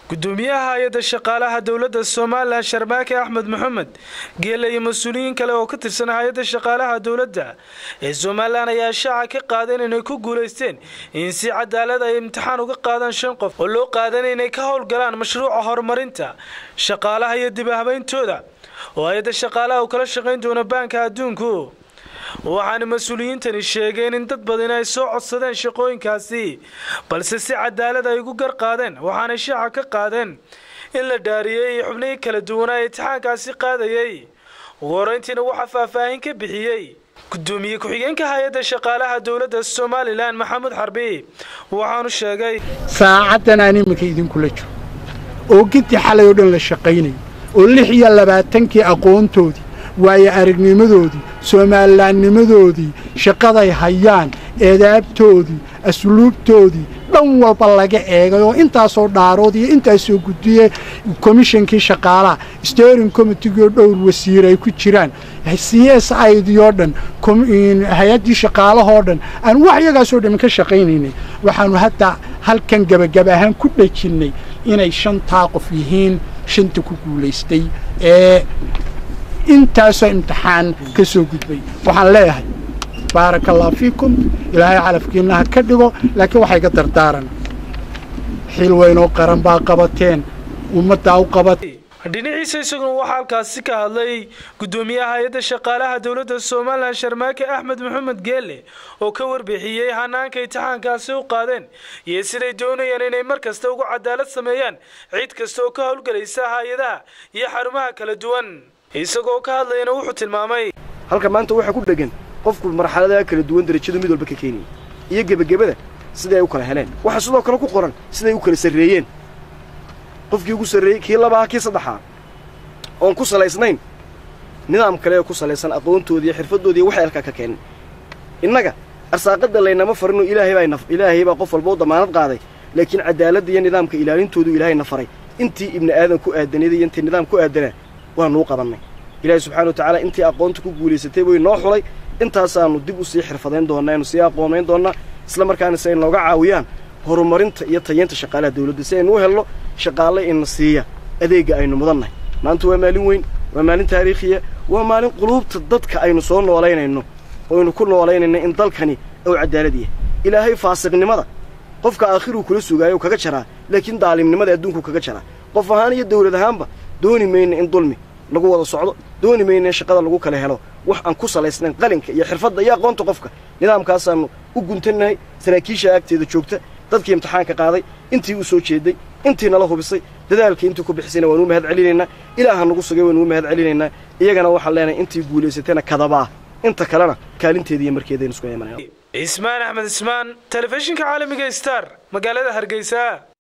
gudoomiyaha hay-adda shaqaalaha dowladda somalilan sharmaake axmed maxamed geele iyo mas-uuliyiin kale oo ka tirsan hay-adda shaqaalaha dowladda ee somalilan ayaa shaaca ka qaadeen inay ku guulaysteen in si cadaalad ay imtixaan uga qaadaan shan qof oo loo qaadan inay ka howlgalaan mashruuca horumarinta shaqaalaha iyo dib habayntooda oo hay-adda shaqaalaha uu kala shaqayn doono baanka adduunku waxaana mas-uuliyiintani sheegeen in dad badan ay soo codsadeen shaqooyinkaasi balse si cadaalad ay ugu gar qaadeen waxaanay shaaca ka qaadeen in la dhaariyey iyo xubnihii kala duwanaa ee itixaankaasi qaadayey ugu horeyntiina waxaa faahfaahin ka bixiyey gudoomiye ku-xigeenka hay-adda shaqaalaha dowladda somalilan maxamuud xarbi waxaanu sheegay saacaddan aan iminka idinkula jiro oo gintii xalay oo dhan la shaqaynayay oo lix iyo labaatankii aqoontoodii waayo aragnimadoodii soomalilaannimadoodii shaqaday hayaan eedaabtoodii asluubtoodii dhan walba laga eegay oo intaasoo dhaarood iyo intaasoo guddiye komishankii shaqaalaha steering committeeoo dhowr wasiir ay ku jiraan c s idii oo dhan hay-addii shaqaalahoo dhan aan wax iyagaasoo dhan ka shaqaynaynay waxaannu hadda halkan gebagab ahaan ku dhajinnay inay shantaa qof yihiin shanta ku guulaystay ee intaasoo imtixaan ka soo gudbay waxaan leeyahay baaraka allah fiikum ilaahay calafkiinna ha ka dhigo laakiin waxay ga dardaaran xil weynoo qaran baa qabateen ummaddaa u qabatay dhinaciisa isaguna waxaa halkaasi ka hadlay gudoomiyaha hay-adda shaqaalaha dowladda somalilan sharmaake axmed maxamed geelle oo ka warbixiyey hanaanka imtixaankaasi u qaadeen iyo siday doonayaan inay mar kasta ugu cadaalad sameeyaan cid kasta oo ka howlgelaysa hay-adaha iyo xarumaha kala duwan isagoo ka hadlayana wuxuu tilmaamay halka maanta waxaa ku dhegan qofku marxaladaha kala duwan darajadu mid walba ka keenaya iyo gebagabada siday ay u kala heleen waxaa sidoo kale ku qoran siday u kala sarreeyeen qofkii ugu sarreeyey kii labaha kii saddexaa oon ku salaysnayn nidaam kale oo ku salaysan aqoontoodii xirfaddoodii waxay halkaa ka keeneen innaga arsaaqadda laynama farinoo ilaahay baa ilaahay baa qof walba u damaanad qaaday laakiin cadaaladda iyo nidaamka ilaalintoodu ilaahayna faray intii ibni aadan ku aadanada iyo intii nidaam ku aadanaa waanuu qabannay ilaahay subxana wa tacaala intii aqoonta ku guulaysatay way noo xulay intaasaannu dib u sii xirfadayn doonnaa aynu sii aqoonayn doonnaa isla markaana si ay nooga caawiyaan horumarinta iyo tayeynta shaqaalaha dawladda si aynu u helno shaqaale ina siiya adeegga aynu mudannahay maanta waa maalin weyn waa maalin taariikhiya waa maalin quluubta dadka aynu soo noolaynayno oynu ku noolaynayno in dalkani ou cadaalad yahay ilaahay faasiqnimada qofka aakhiruu kula sugaayo kaga jaraa laakiin daalimnimada adduunkuu kaga jaraa qof ahaan iyo dawlad ahaanba dooni mayna in dulmi lagu wada socdo dooni mayna in shaqada lagu kala helo wax aan ku salaysnayn qalinka iyo xirfadda iyo aqoonta qofka nidaamkaasaannu u guntannahay saraakiisha agteeda joogta dadkii imtixaanka qaaday intii u soo jeeday intii nala hubisay dadaalkii intii ku bixisayna waanuu mahad celinaynaa ilaaha nagu sugay waanuu mahad celinaynaa iyagana waxaan leenahay intii guulaysatayna kadabaa inta kalena kaalinteeda iyo markeedaynu isku imanayna cismaan axmed cismaan telefishinka caalamiga star magaalada hargeysa